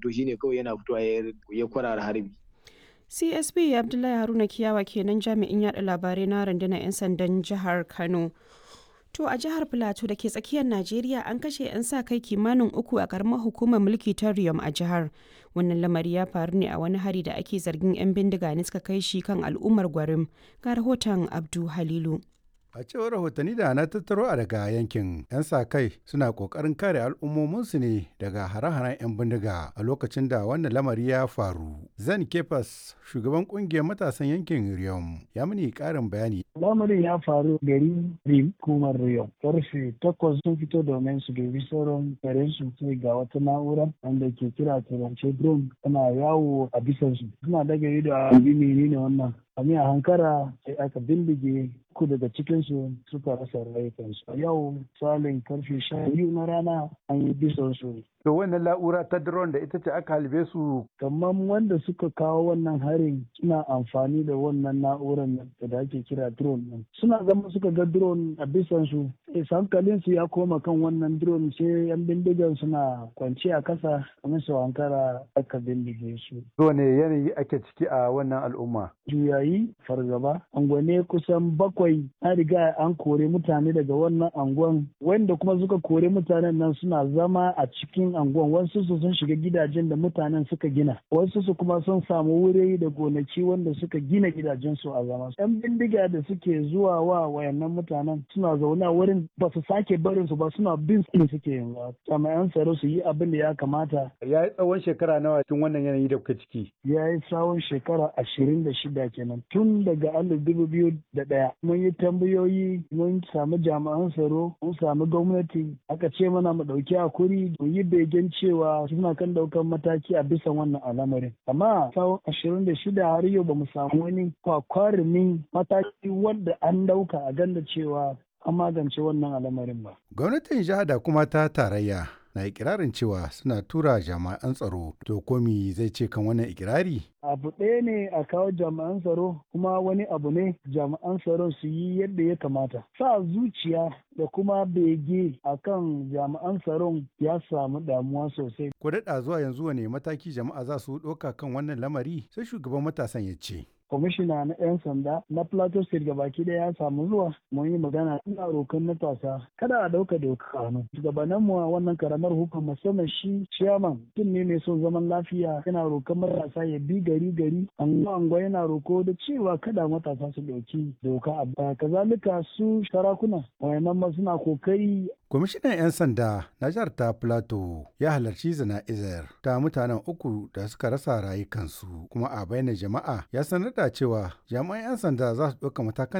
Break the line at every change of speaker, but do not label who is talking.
fito shine kawai yana fitowa ya kwarara harbi
csp abdullahi haruna kiyawa kenan jami'in yada labarai na rundunar 'yan sandan jihar kano to a jihar plateau da ke tsakiyar najeriya an kashe 'yan sa kai kimanin uku a karamar hukumar mulki ta riyom a jihar wannan lamari ya faru ne a wani hari da ake zargin 'yan bindiga ne suka kai shi kan al'ummar gwarim ga rahoton abdu halilu
A cewar rahotanni da na tattaro a daga yankin 'yan sa kai suna kokarin kare al'ummominsu ne daga hare-haren 'yan bindiga a lokacin da wannan lamari ya faru. Zan Kefas shugaban kungiyar matasan yankin Riyom ya mini karin bayani.
Lamarin ya faru gari Rim kumar Riyom. Karfe takwas sun fito domin su dubi sauran garin su sai ga wata na'ura wanda ke kira turance drone tana yawo a bisansu. Suna daga ido a menene wannan. A a hankara sai aka bindige uku daga cikinsu suka rasa rayukansu. A yau salin karfe sha biyu na rana an yi bisan su.
To wannan la'ura ta drone da ita ce aka halbe su.
Kamar wanda suka kawo wannan harin suna amfani da wannan na'urar da ake kira drone nan. Suna zama suka ga drone a bisan su. hankalin su ya koma kan wannan drone sai yan bindigan suna kwance a kasa kamar su hankara aka bindige su.
ne yanayi ake ciki a wannan al'umma?
Juyayi fargaba. Angwane kusan bakwai an riga an kore mutane daga wannan anguwan wanda kuma suka kore mutanen nan suna zama a cikin anguwan wasu su sun shiga gidajen da mutanen suka gina wasu su kuma sun samu wuri da gonaki wanda suka gina gidajen su a zama yan bindiga da suke zuwa wa wayannan mutanen suna zaune a wurin ba su sake barin su ba suna bin su suke yanzu jami'an tsaro su yi abin da ya kamata
ya yi tsawon shekara nawa cikin wannan yanayi da kuka ciki
ya yi tsawon shekara ashirin da shida kenan tun daga alif dubu biyu da ɗaya mun yi tambayoyi mun samu jami'an tsaro mun samu gwamnati aka ce mana mu ɗauki hakuri mu yi begen cewa suna kan ɗaukar mataki a bisa wannan al'amarin amma tsawon ashirin da shida har yau ba mu samu wani kwakwarumin mataki wanda an ɗauka a ganda cewa an magance wannan al'amarin ba.
Gwamnatin jiha da kuma ta tarayya na ikirarin cewa suna tura jami'an tsaro to komi zai ce kan wannan ikirari?
abu ɗaya ne a kawo jami'an tsaro kuma wani abu ne jami'an tsaron su yi yadda ya kamata sa zuciya da kuma bege a kan jami'an tsaron ya samu damuwa sosai
ko daɗa zuwa yanzu wane mataki jama'a za su ɗauka kan wannan lamari sai shugaban matasan ya ce
kwamishina na 'yan sanda na plateau state gabaki daya ya samu zuwa mun yi magana ina rokan matasa kada a dauka doka hannu shugabannin mu a wannan karamar hukuma musamman shi chairman tun ne mai son zaman lafiya yana rokan matasa ya bi gari gari anguwa anguwa yana roko da cewa kada matasa su dauki doka a baya kazalika su sarakuna wayannan ma suna kokari
kwamishinan 'yan sanda na jihar ta plateau ya halarci zana'izar ta mutanen uku da suka rasa rayukansu kuma a bayyana jama'a ya sanar da cewa jami'an 'yan sanda za su ɗauka matakan